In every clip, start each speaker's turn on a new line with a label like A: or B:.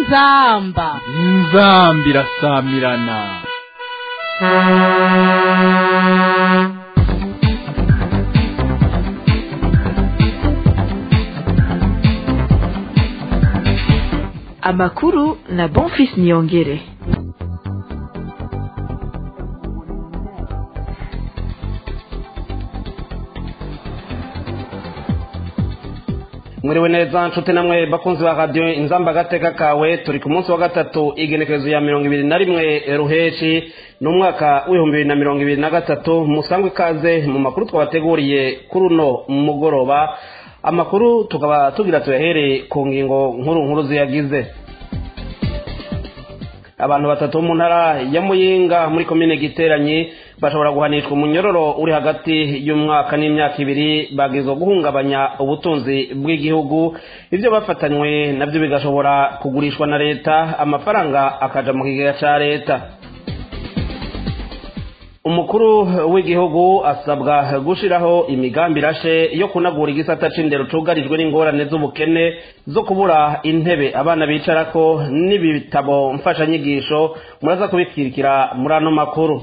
A: inzamba
B: inzamba irasamirana
C: amakuru na bonfis niyongere
D: mwiriwe neza nshuti namwe bakunzi ba radiyo inzamba agateka kawe turi ku munsi wa gatatu igenekerezo ya mirongo ibiri na rimwe ruheshi ni umwaka w'ibihumbi bibiri na mirongo ibiri na gatatu musangwe ikaze mu makuru twabateguriye kuri uno mugoroba amakuru tukaba tugira tuyahere ku ngingo nkuru nkuru ziyagize abantu batatu bo mu ntara ya muyinga muri komine giteranyi bashobora guhanishwa umunyororo uri hagati y'umwaka n'imyaka ibiri bagizwe guhungabanya ubutunzi bw'igihugu ibyo bafatanywe nabyo bigashobora kugurishwa na leta amafaranga akaja mu kigega ca leta umukuru w'igihugu asabwa gushiraho imigambi irashe yo kunagura igisata c'indero cugarijwe n'ingorane z'ubukene zo kubura intebe abana bicarako n'ibitabo mfashanyigisho muraza kubikirikira muri ano makuru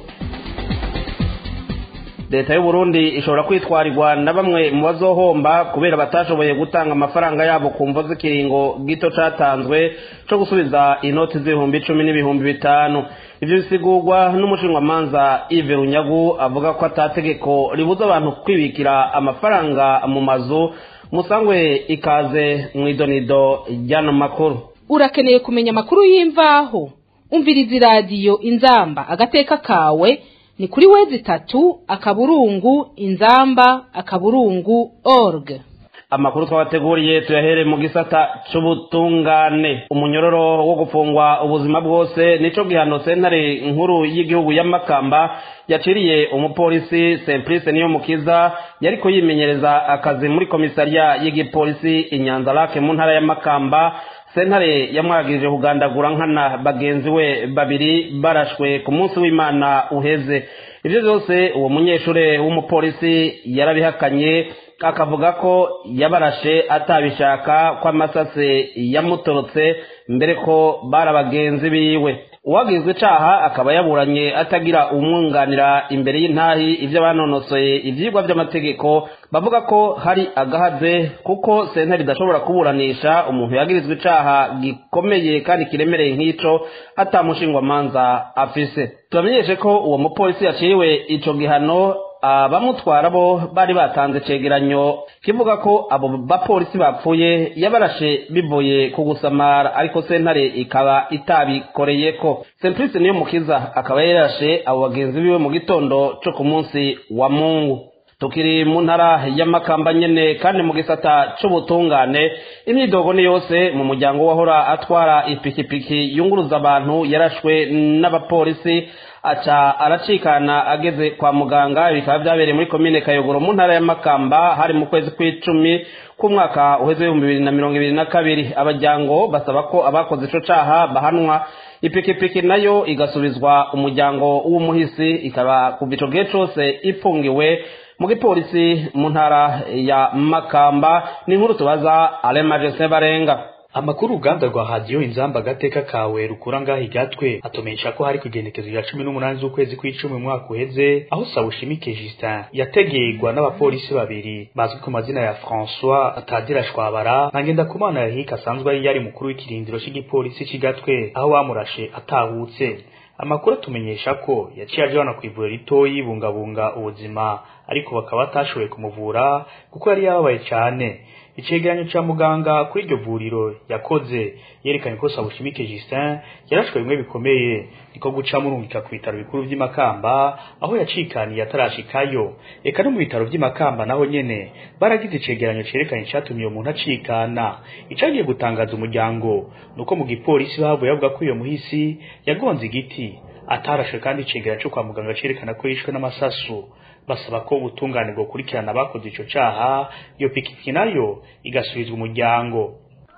D: leta y'u Burundi ishobora kwitwarirwa na bamwe mu bazohomba kubera batashoboye gutanga amafaranga yabo ku mvo z'ikiringo gito catanzwe co gusubiza inoti z'ibihumbi icumi n'ibihumbi bitanu ivyo bisigurwa n'umushinwamanza Ive Runyagu avuga ko atategeko ribuza abantu kwibikira amafaranga mu mazu musangwe ikaze mw'idonido ry'ano makuru
A: urakeneye kumenya amakuru y'imvaho umviriza iradiyo inzamba agateka kawe ni kuri wezi itatu akaburungu inzamba akaburungu org
D: amakuru twabateguriye tuyahere mu gisata c'ubutungane umunyororo wo gufungwa ubuzima bwose nico gihano sentare nkuru y'igihugu ya makamba yaciriye umupolisi simplice niyo mukiza yariko yimenyereza akazi muri komisariya y'igipolisi inyanza lake mu ntara ya makamba sentare yamwagirije kugandagura nkana bagenzi we babiri barashwe ku munsi w'imana uheze ibyo byose uwo munyeshuri w'umupolisi yarabihakanye akavuga ko yabarashe atabishaka ko amasase yamutorotse mbere ko bari abagenzi biwe uwagizwe icaha akaba yaburanye atagira umwunganira imbere y'intahi ibyo banonosoye ivyigwa vy'amategeko bavuga ko hari agahaze kuko sentare idashobora kuburanisha umuntu yagirizwe icaha gikomeye kandi kiremereye nk'ico atamushingwamanza afise tubamenyeshe ko uwo mupolisi yaciriwe ico gihano abamutwara bo bari batanze cegeranyo kivuga ko abo bapolisi bapfuye yabarashe bivuye ku gusamara ariko sentare ikaba itabikoreyeko simplice niyo mukiza akaba yarashe abo bagenzi biwe mu gitondo co ku munsi wa mungu tukiri mu ntara y'amakamba nyene kandi mu gisata c'ubutungane imyidogo ni yose mu muryango wahora atwara ipikipiki yunguruza abantu yarashwe n'abapolisi aca aracikana ageze kwa muganga bikaba byabereye muri komine kayogoro mu ntara y'amakamba hari mu kwezi kw'icumi k'umwaka uheze w'ibihumbi bibiri na mirongo ibiri na kabiri abajyango basaba ko abakoze ico caha bahanwa ipikipiki nayo igasubizwa umuryango w'umuhisi ikaba kuva ico gihe cose ifungiwe mu gipolisi mu ntara ya makamba ni inkuru tubaza alemaje barenga
E: amakuru uruganda rwa hadiyo inzamba agateka kawe rukura ngaho igatwe atumenyesha ko hari kugenekezo ya cumi n'umunani z'ukwezi kw'icumi umwaka uheze aho sawushimike justin yategerwa n'abapolisi babiri bazwi ku mazina ya françois atadira shwabara na ngendakumana yahika asanzwe ari yari mukuru w'ikirindiro cy'igipolisi cy'igatwe aho bamurashe atahutse amakuru atumenyesha ko yaciye ajana ku ivuriro ritoyi yibungabunga ubuzima ariko bakaba batashoboye kumuvura kuko yari yababaye cyane icegeranyo ca muganga kuri iryo vuriro yakoze yerekanye ko Sabushimike Justin yarashwe bimwe bikomeye niko guca murungika ku bitaro bikuru vy'imakamba aho yacikaniye atarashikayo eka no mu bitaro vy'imakamba naho nyene baragize icegeranyo cerekanye icatumye uyo muntu acikana icagiye gutangaza umuryango nuko mu gipolisi bavuye bavuga ko uyo muhisi yagonze igiti atarashwe kandi icegeranyo co kwa muganga cerekana ko yishwe n'amasasu basaba ko ubutungane bwokurikirana abakoze ico caha iyo pikipiki nayo igasubizwa umuryango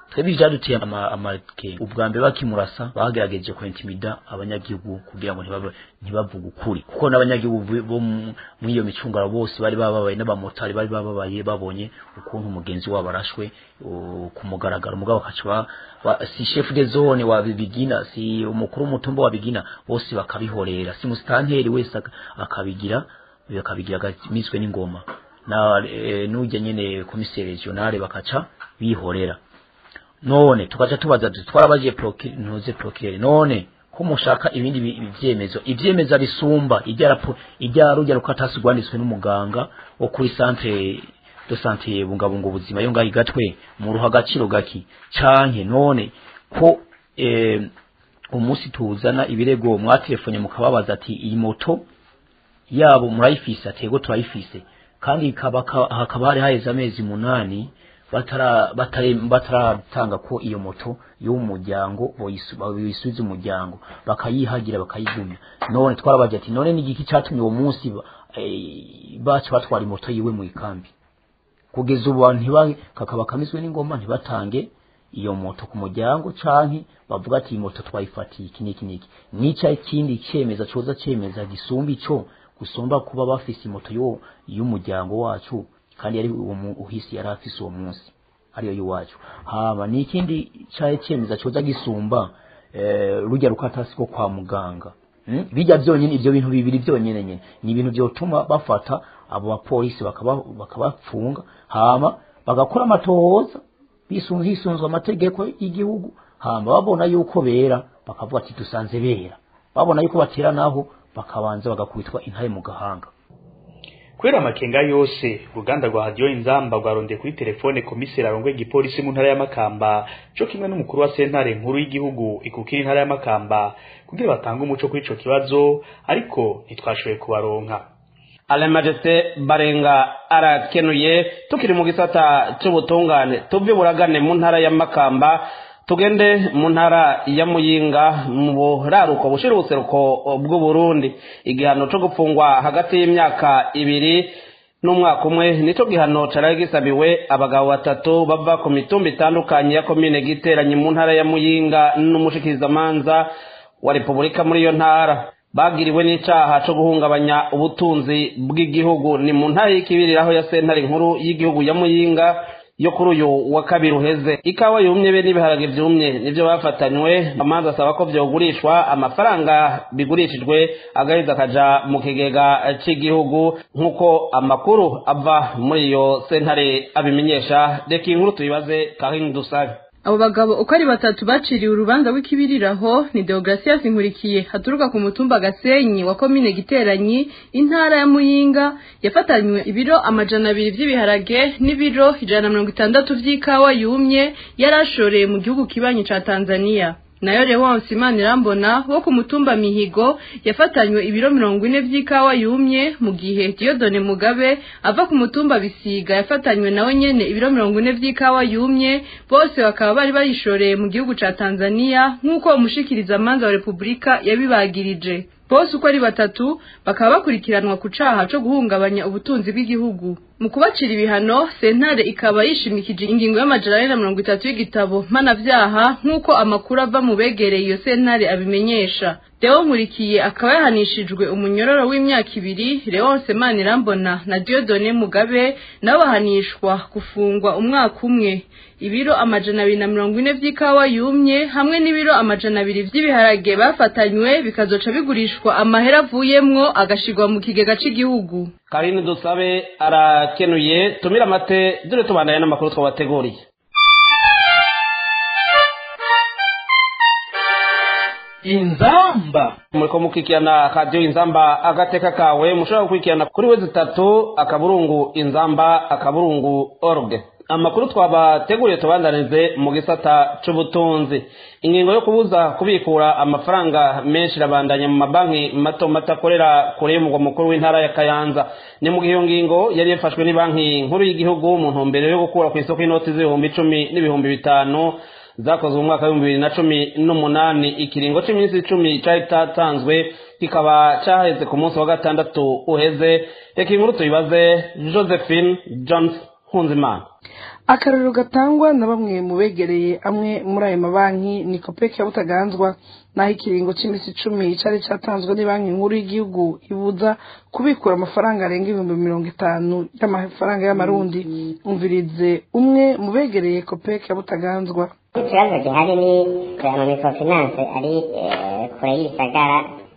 F: twebwe ivyaduteye amarike ubwa mbere bakimurasa bagerageje kwentimida abanyagihugu kugira ngo ntibabe ntibavuge ukuri kuko n'abanyagihugu bo muri iyo micungaro bose bari bababaye n'abamotari bari bababaye babonye ukuntu umugenzi wabo arashwe ku mugaragaro mugabo bakaca si chef de zone wa bigina si umukuru w'umutumba wa bigina bose bakabihorera si musitanteri wese akabigira bakabigira miswe n'ingoma na e, nujya nyene komiseri regionale bakaca bihorera none tukaca tubaza twarabaje ntuze procureur none ko mushaka ibindi ivyemezo ivyemeza bisumba ijya rapo ijya rujya rukatasi rwanditswe n'umuganga wo kuri centre de santé bungabunga ubuzima yo ngaho gatwe mu ruha agaciro gaki canke none ko eh, umunsi tuzana ibirego mwatelefone mukababaza ati iyi moto yabo murayifise atego turayifise kandi hakaba hari haheze amezi munani bataratanga ko iyo moto y'umuryango boyisubiza umuryango bakayihagira bakayigumya none twarabaje ati none ni igiki cyatumye uwo munsi bacu batwara imoto yiwe mu ikambi kugeza ubu abantu kakaba kamizwe n'ingoma ntibatange iyo moto ku muryango canke bavuga ati iyi moto twayifatiye iki n'iki n'iki nica ikindi cemeza coza cemeza gisumba ico gusumba kuba bafise imoto yo y'umuryango wacu kandi yari uwo uhisi yari afise uwo munsi ariyo y'uwacu hama ni ikindi caye cemeza coza gisumba eh, rujya rukatasi ko kwa muganga hmm? bijya byonyine ivyo bintu bibiri byonyene nyene ni ibintu byotuma bafata abo bapolisi bakabafunga hama bagakora amatohoza bisunze hisunzwe amategeko y'igihugu hama babona yuko bera bakavuga ati dusanze bera babona yuko batera naho bakabanza bagakubitwa intare mu gahanga
E: kubera amakenga yose uruganda rwa hadiyo inzamba rwarondeye kuri telefone komiseri arongoye igipolisi mu ntara y'amakamba co kimwe n'umukuru wa sentare nkuru y'igihugu ikukira intara y'amakamba kugira batange umuco kuri ico kibazo ariko ntitwashoboye kubaronka
D: Alain Majesté Barenga arakenuye tukiri mu gisata c'ubutungane tuve buragane mu ntara ya Makamba tugende mu ntara ya Muyinga mu buraruko bushira ubuseruko bw'u Burundi igihano co gupfungwa hagati y'imyaka ibiri n'umwaka umwe nico gihano caraye gisabiwe abagabo batatu bava ku mitumba itandukanye ya komine giteranye mu ntara ya Muyinga n'umushikirizamanza wa Repubulika muri iyo ntara bagiriwe n'icaha co guhungabanya ubutunzi bw'igihugu ni mu ntara y'ikibiriraho ya sentare nkuru y'igihugu ya Muyinga yo kuri uyu wa kabiri uheze ikawa yumye be n'ibiharage vyumye nivyo bafatanywe amanza asaba ko vyogurishwa amafaranga bigurishijwe agaheza akaja mu kigega c'igihugu nk'uko amakuru ava muri iyo sentare abimenyesha reka inkuru tuyibaze kahini dusabe
G: abo bagabo uko ari batatu baciriwe urubanza rw'ikibiriraho ni deogratias nkurikiye haturuka ku mutumba gasenyi wa komine giteranyi intara ya muyinga yafatanywe ibiro amajana abiri vy'ibiharage n'ibiro ijana na mirongo itandatu vy'ikawa yumye yari ashoreye mu gihugu kibanyi ca tanzania nayo Leonce Imanirambona wo ku mutumba Mihigo yafatanywe ibiro mirongo ine vy'ikawa yumye mu gihe Diodone Mugabe ava ku mutumba Bisiga yafatanywe nawe nyene ibiro mirongo ine vy'ikawa yumye bose bakaba bari bayishoreye mu gihugu ca Tanzania nk'uko umushikiriza amanza wa Republika yabibagirije bose uko ari batatu bakaba bakurikiranwa ku caha co guhungabanya ubutunzi bw'igihugu mu kubacira ibihano sentare ikaba yishimikije ingingo y'amajana ane na mirongo itatu y'igitabo mpanavyaha nk'uko amakuru ava mu begereye iyo sentare abimenyesha Deo Nkurikiye akaba yahanishijwe umunyororo w'imyaka ibiri Leonce Manirambona na Diodone Mugabe nabo bahanishwa gufungwa umwaka umwe ibiro amajana abiri na mirongo ine vy'ikawa yumye hamwe n'ibiro amajana abiri vy'ibiharage bafatanywe bikazoca bigurishwa amahera avuyemwo agashirwa mu kigega c'igihugu
D: Karine dusabe arakenuye tumira amate dore tubandanye n'amakuru twabateguriye
B: inzamba
D: muriko mukikirana radiyo inzamba agateka kawe mushobora gukurikirana kuri we zitatu akaburungu inzamba akaburungu org amakuru twabateguriye tubandanize mu gisata c'ubutunzi ingingo yo kubuza kubikura amafaranga menshi irabandanya mu mabanki mato mato akorera kure y'umugwa mukuru w'intara ya kayanza ni mu gihe iyo ngingo yari yafashwe ni nkuru y'igihugu mu ntumbero yo gukura ku isoko y'inoti z'ibihumbi icumi n'ibihumbi bitanu zakozwe mu mwaka w'ibihumbi bibiri na cumi n'umunani ikiringo c'iminsi icumi cari catanzwe kikaba caheze ku munsi wa gatandatu uheze reka inkuru tuyibaze josephine jones nkunzimana
H: akarorero gatangwa na bamwe mu begereye amwe muri ayo mabanki ni kopeki ya butaganzwa naho ikiringo cy'iminsi icumi cyari cyatanzwe ni banki nkuru y'igihugu ibuza kubikura amafaranga arenga ibihumbi mirongo itanu y'amafaranga y'amarundi umvirize umwe mu begereye kopeki ya butaganzwa
I: ikibazo gihari ni mu microfinance ari kure y'ibisagara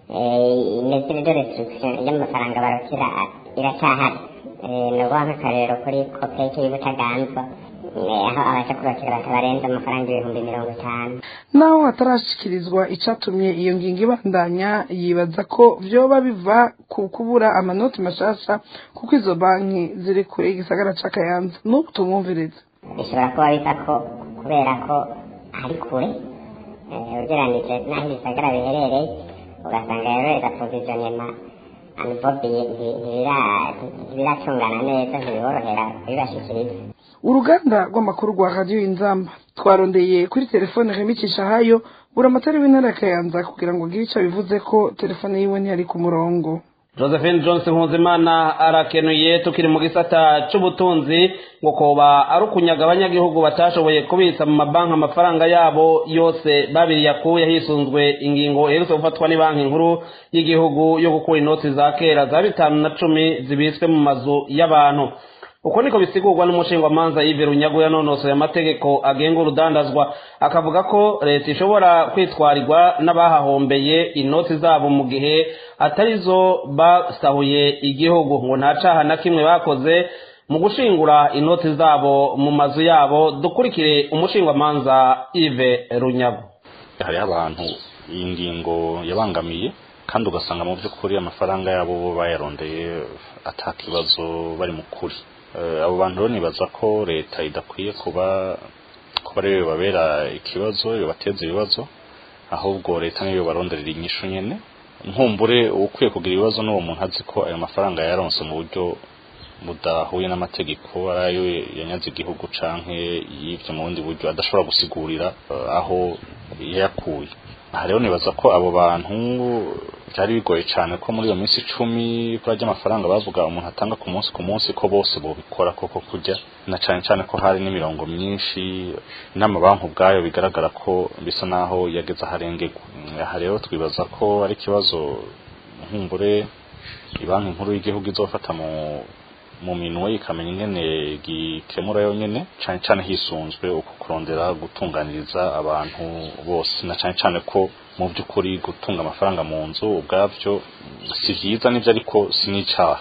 I: imeze de restriction y'amafaranga barukira iracyahari ni ukuvuga nk'akarero kuri kopeki y'ubutaganzwa aho abasha kubakira batabarenza amafaranga ibihumbi mirongo itanu
H: naho hatarashyikirizwa icyatumye iyo ngingo ibandanya yibaza ko byoba biva ku kubura amanoti mashasha kuko izo banki ziri kure y'igisagara cya kayanza n'ubu tumwumviriza
I: bishobora kuba biva ko kubera ko ari kure ugereranije n'aho ibisagara biherereye ugasanga rero igaprovisionyema anibobiye ntibiracungana neza ntibiborohera kubibashikiriza
H: uruganda rw'amakuru rwa radiyo inzamba twarondeye kuri telefone remicisha hayo buri amatara w'intara ya kayanza kugira ngo agire icyo bivuze ko telefone yiwe ntiyari ku murongo
D: josephine johnson nkuzimana arakenuye tukiri mu gisata cy'ubutunzi ngo koba ari ukunyaga abanyagihugu batashoboye kubitsa mu mabanki amafaranga yabo yose babiri yakuye hisunzwe ingingo iherutse gufatwa ni banki nkuru y'igihugu yo gukura inoti za kera za bitanu na cumi zibitswe mu mazu y'abantu uko niko bisigurwa n'umushingwamanza Yves Runyago yanonosoye amategeko agenga urudandazwa akavuga ko leta ishobora kwitwarirwa n'abahahombeye inoti zabo mu gihe atarizo basahuye igihugu ngo nta caha na kimwe bakoze mu gushingura inoti zabo mu mazu yabo dukurikire umushingwamanza Yves Runyago
J: hariho abantu iyi ngingo yabangamiye kandi ugasanga mu by'ukuri amafaranga yabo bo bayarondeye atakibazo bari mu kuri abo bantu rero nibaza ko leta idakwiye kuba kuba ariyo babera ikibazo bibateza ibibazo ahubwo leta niyo baronderera inyishu nyene nkumbure ukwiye kugira ibibazo n'uwo muntu azi ko ayo mafaranga yaronse mu buryo budahuye n'amategeko arayo yanyaze igihugu canke yivyo mu bundi buryo adashobora gusigurira aho yayakuye aha rero nibaza ko abo bantu byari bigoye cyane ko muri iyo minsi icumi kuri ajya amafaranga bavuga umuntu atanga ku munsi ku munsi ko bose bobikora koko kujya na cyane cyane ko hari n'imirongo myinshi n'amabanki ubwayo bigaragara ko bisa naho yageze aharengerwa aha rero twibaza ko ari ikibazo nkumbure banki nkuru y'igihugu izofata mu mu minwe ikamenya ingene gikemura yonyene cyane cyane hisunzwe uko kurondera gutunganiriza abantu bose na cyane cyane ko mu by'ukuri gutunga amafaranga mu nzu ubwabyo si byiza nibyo ariko si n'icyaha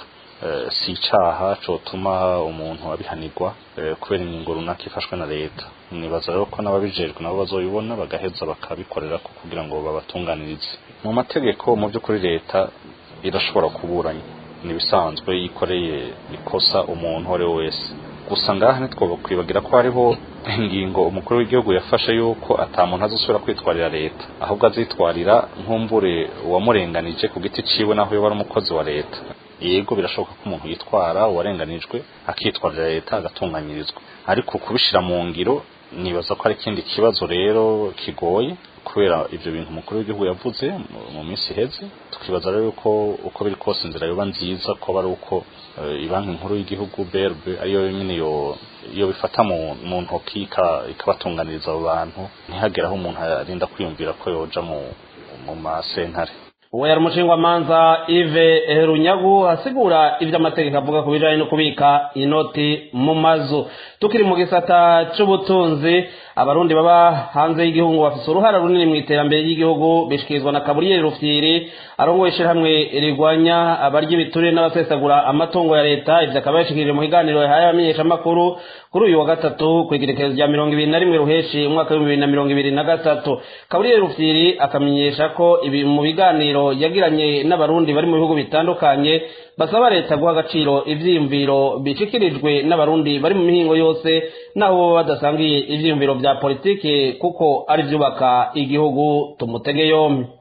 J: si icyaha cyotuma umuntu abihanirwa kubera ingingo runaka ifashwe na leta nibaza rero ko n'ababijejwe nabo bazoyibona bagaheza bakabikorera kugira ngo babatunganirize mu mategeko mu by'ukuri leta irashobora kuburanya nibisanzwe yikoreye ikosa umuntu uwo ari we wese gusa ngaha ntitwakwibagira ko hariho ingingo umukuru w'igihugu yafashe yuko atamuntu azasubira kwitwarira leta ahubwo azitwarira nkumbure uwamurenganije ku giti ciwe naho yoba ari umukozi wa leta yego birashoboka ko umuntu yitwara uwarenganijwe akitwarira leta agatunganyirizwa ariko kubishira mu ngiro nibaza ko ari ikindi kibazo rero kigoye kubera ibyo bintu umukuru w'igihugu yavuze mu minsi iheze tukibaza rero yuko uko biri kose inzira yoba nziza ko ari uko banki nkuru y'igihugu BRB ariyo nyine iyo bifata mu ntoki ikabatunganiriza abo bantu ntihagere aho umuntu arinda kwiyumvira ko yoja mu masentare
D: uwo yari umushingwamanza Yves Runyagu asigura ibyo amategeko avuga ku bijanye no kubika inoti mu mazu tukiri mu gisata c'ubutunzi abarundi baba hanze y'igihugu bafise uruhara runini mu iterambere ry'igihugu bishikirizwa na kaburiyeri rufyiri arongoye ishirahamwe rigwanya abarya ibiturire n'abasesagura amatungo ya leta ivyo akaba yashikirije mu kiganiro yahaye abamenyeshamakuru kuri uyu wa gatatu kw'igerekezo rya mirongo ibiri na rimwe ruheshi umwaka w'ibihumbi bibiri na mirongo ibiri na gatatu kaburiyeri rufyiri akamenyesha ko ibi mu biganiro yagiranye n'abarundi bari mu bihugu bitandukanye basaba leta guha agaciro ivyiyumviro bishikirijwe n'abarundi bari mu mihingo yose naho baba badasangiye ivyiyumviro vya politike kuko ari vyubaka igihugu tumutege yompi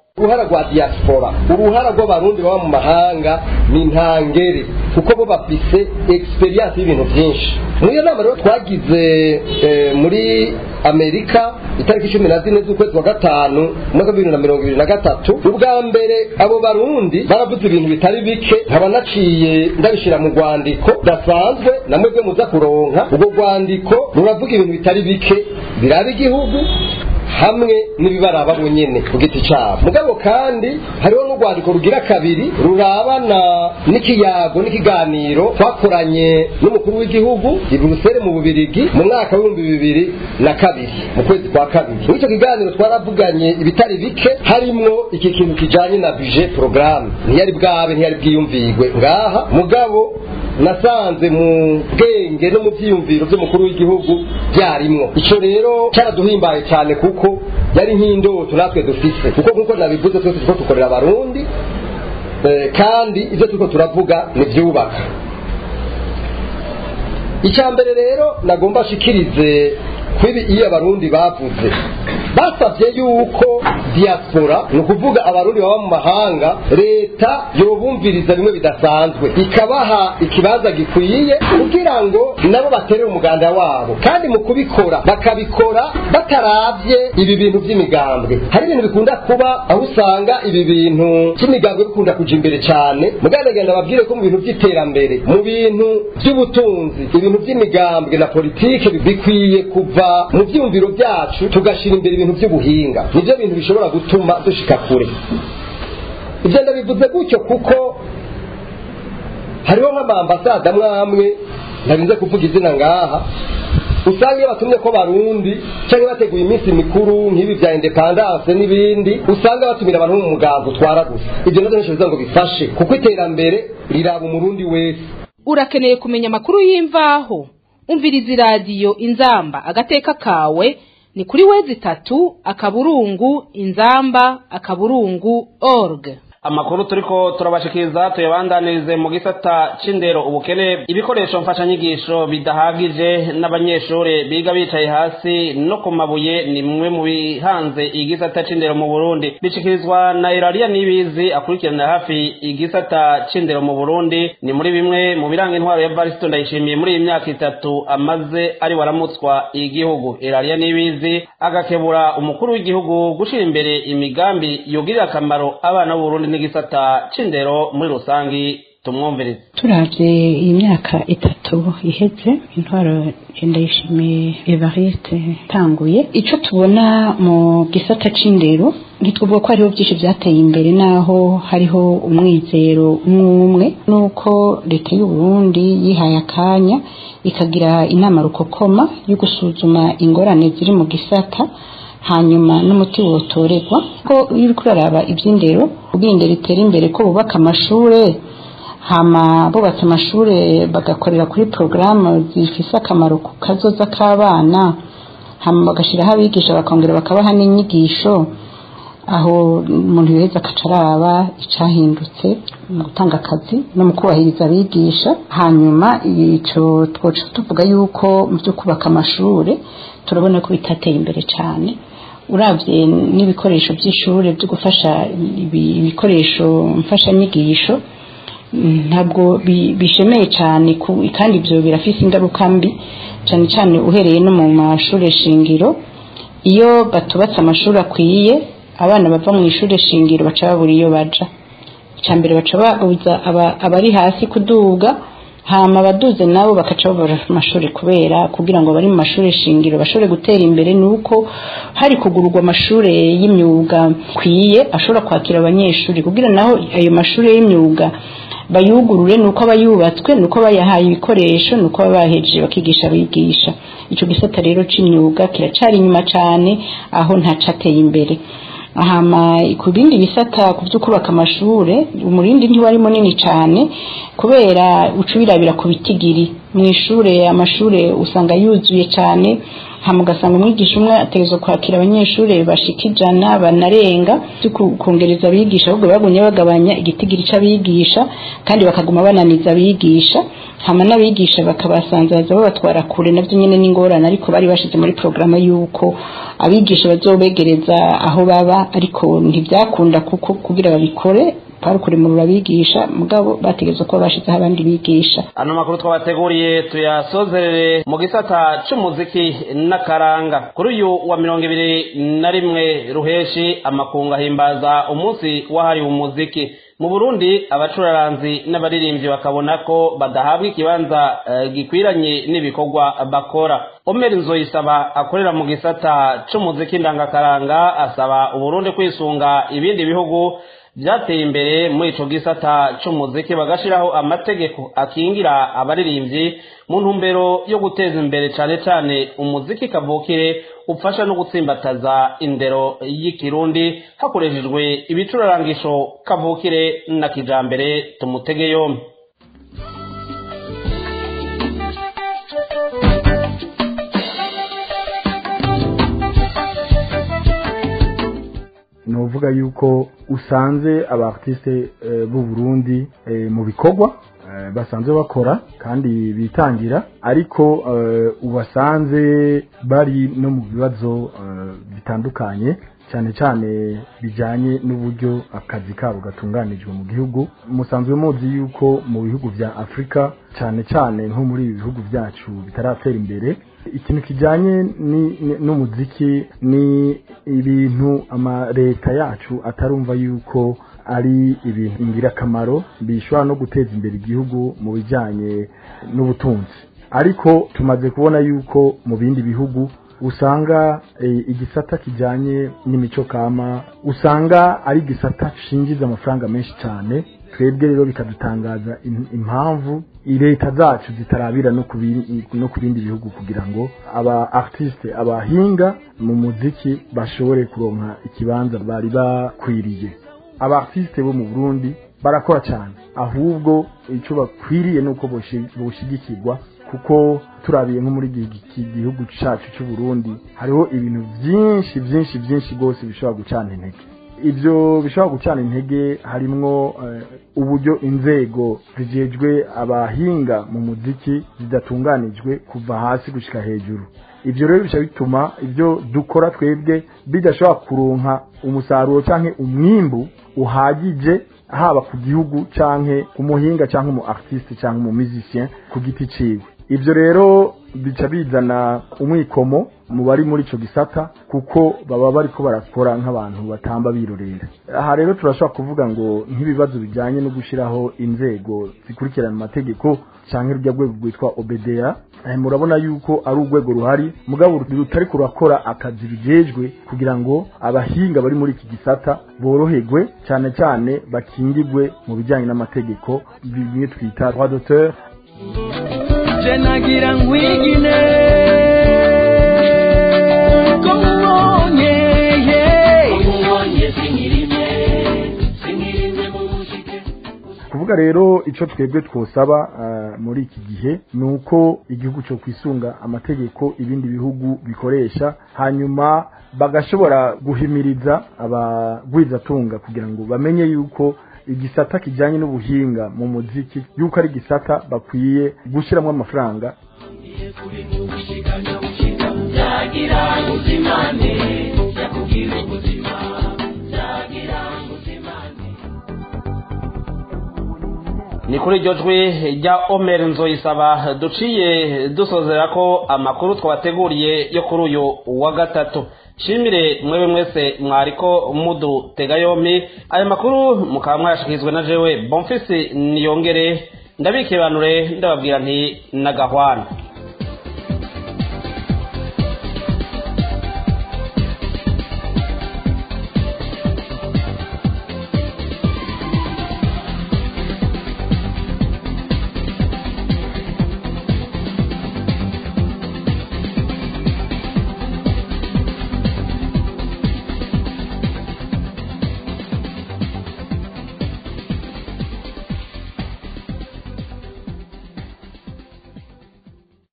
K: uruhara rwa diaspora uruhara rw'abarundi baba mu mahanga ni ntangere kuko bo bafise experience y'ibintu byinshi muri iyo nama rero twagize eh, muri amerika itariki cumi na zine z'ukwezi wa gatanu umwaka w'ibihumbi na mirongo ibiri na gatatu ubwa mbere abo barundi baravuze ibintu bitari bike nkaba naciye ndabishyira mu rwandiko rudasanzwe na mwebwe muza kuronka urwo rwandiko ruravuga ibintu bitari bike biraba igihugu hamwe n'ibibaraba bonyene ku giti cyabo mugabo kandi hariho n'urwandiko rugira kabiri rurabana n'ikiyago n'ikiganiro twakoranye n'umukuru w'igihugu i buruseli mu bubirigi mu mwaka w'ibihumbi bibiri na kabiri mu kwezi kwa kabiri muri icyo kiganiro twaravuganye ibitari bike harimwo iki kintu kijanye na budget programme ntiyari bwabe ntiyari bwiyumvigwe ngaha mugabo nasanze mu bwenge no mu byiyumviro by'umukuru w'igihugu byarimwo icyo rero cyaraduhimbaye cyane kuko yari nk'indoto natwe dufise kuko nk'uko nabivuze twese turiko dukorera abarundi eh, kandi ibyo turiko turavuga ni byubaka icya mbere rero nagomba shikirize kwibi iyo abarundi bavuze basabye yuko diaspora ni ukuvuga abarundi baba mu mahanga leta yobumviriza bimwe bidasanzwe ikabaha ikibanza gikwiye kugira ngo nabo baterere umuganda wabo kandi mu kubikora bakabikora bataravye ibi bintu by'imigambwe hari ibintu bikunda kuba aho usanga ibi bintu by'imigambwe bikunda kuja imbere cyane mugandagenda babwire ko mu bintu by'iterambere mu bintu by'ubutunzi ibintu by'imigambwe na politike bikwiye kuva mu byumviro byacu tugashyira imbere ibintu by'ubuhinga nibyo bintu bishobora gutuma dushika kure ibyo ndabivuze gutyo kuko hariho nk'amambasada amwe ntarinze kuvuga izina ngaha usanga iyo batumye ko barundi cyangwa bateguye iminsi mikuru nk'ibi bya independance n'ibindi usanga batumira abantu mu mugango utwara gusa ibyo nabyo ntishobora ngo bifashe kuko iterambere riraba umurundi wese
A: urakeneye kumenya amakuru y'imvaho umviriza iradiyo inzamba agateka kawe ni kuri wezi itatu akaburungu inzamba akaburungu org
D: amakuru turiko turabashikiriza tuyabandanirize mu gisata c'indero ubukene ibikoresho mfashanyigisho bidahagije n'abanyeshure biga bicaye hasi no ku mabuye ni mwe mu bihanze igisata c'indero mu burundi bishikirizwa na irariya nibizi akurikirana hafi igisata c'indero mu burundi ni muri bimwe mu biranga intwaro ya varisito ndayishimiye muri iyi myaka itatu amaze ari waramutswa igihugu irariya nibizi agakebura umukuru w'igihugu gushira imbere imigambi yogirira akamaro abana b'uburundi n'igisata c'indero muri rusangi tumwumvirize
L: turavye iyi myaka itatu iheze intwaro ndayishimiye evariste tanguye ico tubona mu gisata c'indero ntitwuvuga ko hariho byinshi byateye imbere naho hariho umwizero umwe umwe nuko leta y'u Burundi yihaye akanya ikagira inama rukokoma yo gusuzuma ingorane ziri mu gisata hanyuma n'umuti wotorerwa ko iyo uriko uraraba iby'indero ubwiye indero itera imbere ko bubaka amashure hama bubatse amashure bagakorera kuri porogaramu zifise akamaro ku kazoza k'abana hama bagashiraho abigisha bakongera bakabaha n'inyigisho aho umuntu yoheza akaca araba icahindutse mu gutanga akazi no mu kubahiriza abigisha hanyuma ico twoca tuvuga yuko mu byo kubaka amashure turabona ko bitateye imbere cyane uravye n'ibikoresho by'ishure byo gufasha ibikoresho mfashanyigisho ntabwo bishemeye cyane kandi ibyo birafise ingaruka mbi cyane cyane uhereye no mu mashuri shingiro iyo batubatse amashuri akwiye abana bava mu ishuri shingiro baca babura iyo baja icya mbere baca babuza abari hasi kuduga hama abaduze nabo bakaca babura amashuri kubera kugira ngo bari mu mashuri shingiro bashobore gutera imbere nuko hari kugururwa amashuri y'imyuga kwiye ashobora kwakira abanyeshuri kugira naho ayo mashuri y'imyuga bayugurure nuko aba yubatswe nuko bayahaye ibikoresho nuko baba bahejeje bakigisha abigisha icyo gisata rero c'imyuga kiracari inyuma cane aho ntacateye imbere hama ku bindi bisata ku byo kubaka amashure umurindi ntiwari munini cyane kubera uca ubirabira ku bitigiri mu ishure amashure usanga yuzuye cyane hama ugasanga umwigisha umwe ategerezwa kwakira abanyeshuri bashika ijana banarenga byo kongereza abigisha ahubwo bagumye bagabanya igitigiri c'abigisha kandi bakaguma bananiza abigisha hama n'abigisha bakabasanzaza babatwara kure navyo nyene n'ingorane ariko bari bashize muri porogaramu y'uko abigisha bazobegereza aho baba ariko ntibyakunda kuko kugira babikore kwari kuremurura abigisha mugabo bategerezwa kuba bashizeho abandi bigisha
D: ano makuru twabateguriye tuyasozerere mu gisata c'umuziki n'akaranga kuri uyu wa mirongo ibiri na rimwe ruheshi amakungu ahimbaza umunsi wahariwe umuziki mu burundi abacuraranzi n'abaririmbyi bakabona ko badahabwa ikibanza uh, gikwiranye n'ibikorwa bakora omer nzoyisaba akorera mu gisata c'umuziki ndangakaranga asaba uburundi kwisunga ibindi bihugu byateye imbere muri ico gisata c'umuziki bagashiraho amategeko akingira abaririmbyi mu ntumbero yo guteza imbere cane cane umuziki kavukire ufasha no gutsimbataza indero y'ikirundi hakoreshejwe ibicurarangisho kavukire na kijambere tumutege yombi
M: novuga yuko usanze aba artiste b'u Burundi mu bikorwa basanzwe bakora kandi bitangira ariko ubasanze bari no mu bibazo bitandukanye cyane cyane bijyanye n'uburyo akazi kabo gatunganijwe mu gihugu musanzwe muzi yuko mu bihugu bya afurika cyane cyane nko muri ibi bihugu byacu bitaratera imbere ikintu kijyanye n'umuziki ni ibintu amaleta yacu atarumva yuko ari ibintu ingirakamaro bishobora no guteza imbere igihugu mu bijyanye n'ubutunzi ariko tumaze kubona yuko mu bindi bihugu usanga igisata kijyanye n'imico kama usanga ari igisata shinjiza amafaranga menshi cyane twebwe rero bikadutangaza impamvu leta zacu zitarabira no ku bindi bihugu kugira ngo aba artiste abahinga mu muziki bashobore kuronka ikibanza bari bakwiriye aba artiste bo mu Burundi barakora cyane ahubwo icyo bakwiriye nuko boshigikirwa kuko turabiye nko muri iki gihugu cyacu cy'u Burundi hariho ibintu byinshi byinshi byinshi rwose bishobora gucana intege ibyo bishobora gucana intege harimwo uburyo inzego zijejwe abahinga mu muziki zidatunganijwe kuva hasi gushyika hejuru ibyo rero bishobora bituma ibyo dukora twebwe bidashobora kuronka umusaruro cyangwa umwimbu uhagije haba ku gihugu cyangwa ku muhinga cyangwa umu artiste cyangwa umu musicien ku giti ciwe ibyo rero bica bizana umwikomo mu bari muri icyo gisata kuko baba bari ko barakora nk'abantu batamba birorera aha rero turashobora kuvuga ngo nk'ibibazo bijyanye no gushyiraho inzego zikurikirana amategeko cyangwa urujya rwego rwitwa obedera murabona yuko ari urwego ruhari mugabo rutari kurakora akazi bijejwe kugira ngo abahinga bari muri iki gisata boroherwe cyane cyane bakingirwe mu bijyanye n'amategeko bimwe twita droit d'auteur
N: je nagira nkwigine ko mubonye
M: kuvuga rero icyo twebwe twosaba muri iki gihe ni uko igihugu cyo kwisunga amategeko ibindi bihugu bikoresha hanyuma bagashobora guhimiriza abagwizatunga kugira ngo bamenye yuko igisata kijyanye n'ubuhinga mu muziki yuko ari igisata bakwiye gushyiramo amafaranga
N: yagira ubuzimane yakubwira ubuzima yagira ubuzimane
D: ni kuri iryo jwi rya omer nzoyisaba duciye dusozera ko amakuru twabateguriye yo kuri uyu wa gatatu shimire mwebe mwese mwariko mudutega yompi aya makuru mukaba mwayashikirizwe na jewe bonfisi niyongere ndabikiranure ndababwira nti nagahwana